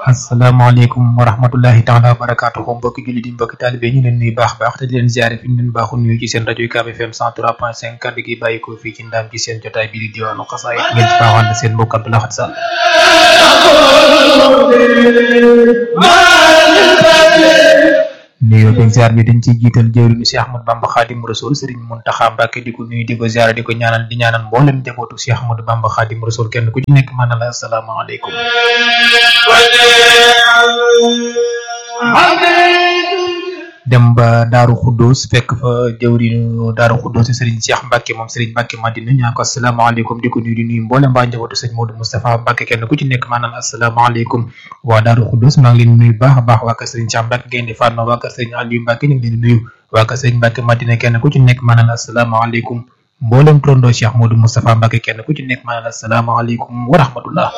asalaamaaleykum wa rahmatullahi taala wa barakaatuhu mbokki julli di mbokki taalibe ñu leen nuyu baax baax te di leen ziare fi ñu leen baaxu nuyu ci seen rajo UCAB FM 103.5 kàddu gi bàyyi ko fii ci ndaam ci seen jotaay bi di diwaanu xasaayit ngeen ci baaxoon seen mbokk Abdou Lahad Sall nuyoo beeg ziar bi dañ ciy jiital jëwriñu si Ahmad Bamba Xaadim Rasul Sëriñ Muntaxa Mbàkke di ko nuyu di ko ziar di ko ñaanal di ñaanal mboolem njabootu si Ahmadu Bamba Xaadim Rasul kenn ku ci nekk maanaam la asalaamaaleykum dem ba Daaru Xuddoos fekk fa jëwriñu Daaru Xuddoos Sëriñ Cheikh Mbàkke moom Sëriñ Mbàkke Madina ñaa ko asalaamaaleykum di ko nuyu di nuyu mboolem mbaa njabootu sëñ Modou Moustapha Mbàkke kenn ku ci nekk maanaam asalaamaaleykum waa Daaru Xuddoos maa ngi leen nuyu baax a baax waa kër Sëriñ Cheikh Mbàkke Gaynde Fatma waa kër Sëriñ Aliou Mbàkke ñu ngi leen di nuyu waa kër Sëriñ Mbàkke Madina kenn ku ci nekk maanaam asalaamaaleykum mboolem turandoo Cheikh Modou Moustapha Mbàkke kenn ku ci nekk maanaam asalaamaaleykum wa rahmatullah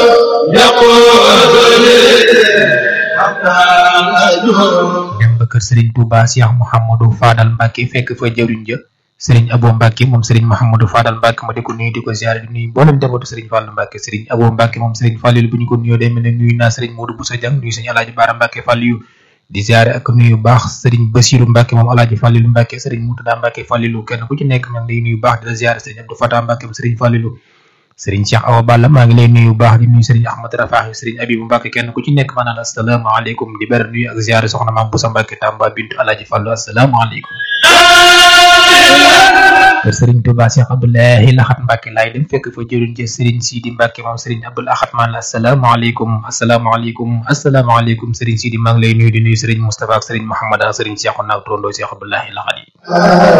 dem ba kër Serigne Touba Cheikh Mouhamadou Fadal Mbacke fekk fa jëwriñ ja Serigne Abo Mbacke moom Serigne Mouhamadou Fadal Mbacke ma di ko nuyu di ko ziare di nuyu mboolem njabootu Serigne Fallou Mbacke Serigne Abo Mbacke moom Serigne Fallou bu ñu ko nuyoo day mel ne nuyu naa Serigne Modou Boussa Diang nuyu Serigne Alaaji Baara Mbacke Fallou di ziare ak nuyu baax Serigne Bassirou Mbacke moom Alaaji Fallou Mbacke Serigne Moutada Mbacke Fallou kenn ku ci nekk maa ngi lay nuyu baax di la ziare Serigne Abdou Fatah Mbacke Serigne Fallou Sëriñ Cheikh Awa Balla maa ngi lay nuyu baax di nuyu Sëriñ Ahmad Rafahi Sëriñ Abibu Mbàkke kenn ku ci nekk maanaam asalaamaaleykum di ber nuyu ak ziare soxna maam Boussa Mbàkke Tamba bintu Alaaji Fallu asalaamaaleykum kër Sëriñ Tuubaa Cheikh Abdoulahi Laxat Mbàkke laay dem fekk fa jëriñ ci Sëriñ Sidi Mbàkke moom Sëriñ Abdul Axat maan la asalaamaaleykum asalaamaaleykum asalaamaaleykum Sëriñ Sidi maa ngi lay nuyu di nuyu Sëriñ Moustapha ak Sëriñ Mouhamad ak Sëriñ Cheikh Naw Trondo Cheikh Abdoulahi Laxat yi